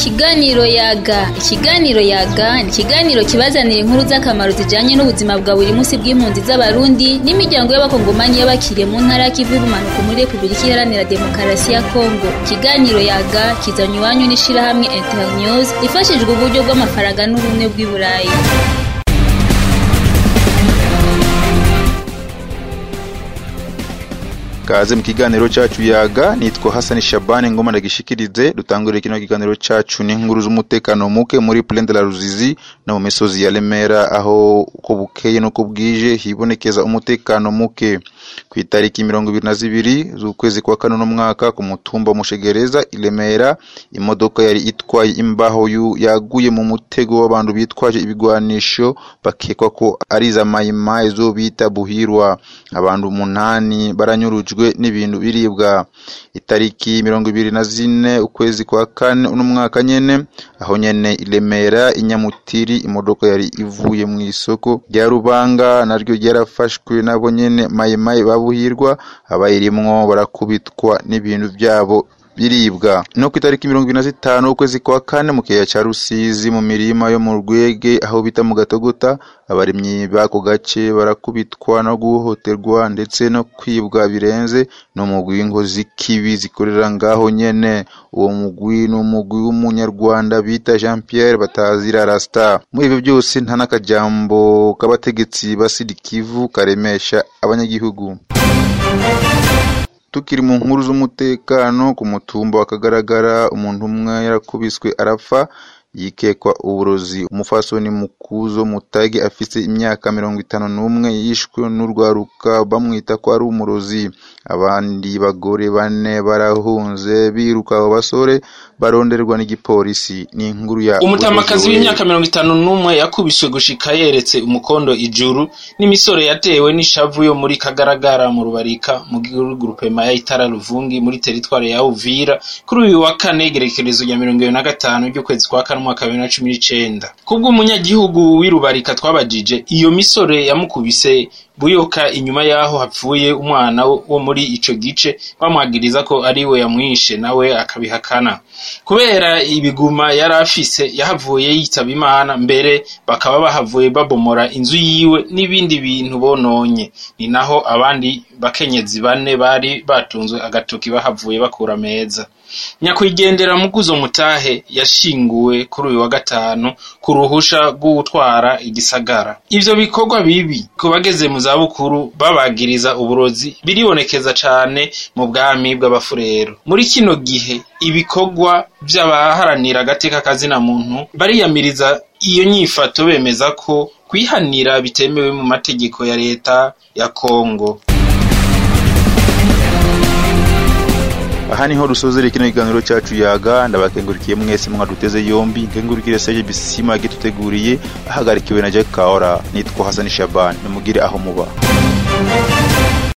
Ikiganiro yaga ikiganiro yaga ni ikiganiro kibazanira inkuru z'akamaro zijanye n'ubuzima bwa buri munsi bw'impunzi z'abarundi n'imiryango y'abakongomani y'abakiriye mu ntara y'ikivu y'ubumanuko muri repubulika iharanira demokarasi ya kongo ikiganiro yaga kizanye iwanyu n'ishirahamwe internews ifashijwe uburyo bw'amafaranga n'ubumwe bw'i burayi kaze mu kiganiro cacu yaga nitwa Hassan Shabani ngoma ndagishikirize dutangurire kino kiganiro cacu n'inkuru z'umutekano muke muri Plaine de la Ruzizi no mu misozi ya Remera aho uko bukeye nuko bwije hibonekeza umutekano muke ku itariki mirongo ibiri na zibiri z'ukwezi kwa kane n'umwaka ku mutumba Mushegereza i Remera imodoka yari itwaye imbaho yu- yaguye mu mutego w'abantu bitwaje ibigwanisho bakekwa ko ari za mayimayi zo bita buhirwa abantu umunani baranyurujwe n'ibintu biribwa itariki mirongo ibiri na zine ukwezi kwa kane uno mwaka nyene aho nyene i Remera i Nyamutiri imodoka yari ivuye mu isoko rya Rubanga naryo ryarafashwe nabo nyene mayimayi babuhirwa abayirimwo barakubitwa n'ibintu byabo biribwa no ku itariki mirongo ibiri na zitanu ukwezi kwa kane mu kiyaya ca Rusizi mu mirima yo mu Rwege aho bita mu Gatogota abarimyi b'ako gace barakubitwa no guhohoterwa ndetse no kwibwa birenze no mugwi w'inkozi kibi zikorera ngaho nyene uwo mugwi ni umugwi w'umunyarwanda bita Jean Pierre Batazira Rasta muri ivyo byose nta n'akajambo k'abategetsi ba Sud Kivu karemesha abanyagihugu tukiri mu nkuru z'umutekano ku mutumba wa Kagaragara umuntu umwe yarakubiswe arapfa yikekwa uburozi umufasoni mukuzo mutage afise imyaka mirongo itanu n'umwe yishwe n'urwaruka bamwita ko ari umurozi abandi bagore bane barahunze biruka abo basore baronderwa n'igipolisi ni inkuru ya umutamakazi Joel. w'imyaka mirongo itanu n'umwe yakubiswe gushika yeretse umukondo ijuru n'imisore yatewe n'ishavu yo muri kagaragara mu rubarika mu grupema ya itara ruvungi muri teritware ya uvira kuri uyu wa kane igerekerezo rya mirongo ibiri na gatanu ry'ukwezi kwa kane umwaka wa bibiri na cumi n'icenda kubw'umunyagihugu w'irubarika twabajije iyo misore yamukubise buyoka inyuma y'aho hapfuye umwana wo muri ico gice bamwagiriza ko ari we yamwishe nawe akabihakana kubera ibiguma yari afise yahavuye yitaba imana mbere bakaba bahavuye babomora inzu yiwe n'ibindi bintu bononye ni naho abandi bakenyezi bane bari batunzwe agatoki bahavuye bakura meza nyakwigendera muguzo mutahe yashinguwe kuri uyu wa gatanu ku ruhusha rw'utwara igisagara ivyo bikorwa bibi ku bageze mu zabukuru babagiriza uburozi biribonekeza cane mu bwami bw'abafurero muri kino gihe ibikorwa vy'abaharanira agateka kazina muntu bariyamiriza iyo nyifato bemeza ko kwihanira bitemewe mu mategeko ya leta ya Kongo aha niho dusozera kino kiganiro cyacu yaga ndabakengurikiye mwese mwaduteze yombi nkengurikire Serge Bisima yagituteguriye ahagarikiwe na Jack Kaora nitwa Hassan Shaban nimugire aho muba